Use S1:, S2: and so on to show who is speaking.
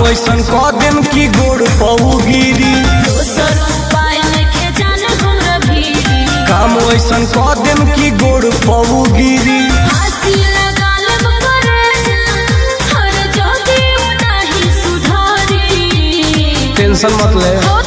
S1: ऐसन कह देम की गोड़ पऊ गिरी
S2: दोसर उपाय नइखे जाने हमरा भीरी
S1: काम ऐसन कह देम की गोड़ पऊ गिरी
S2: फांसी लगा लेब करे हर जोगी नाही सुधारी
S1: टेंशन मत ले
S2: हो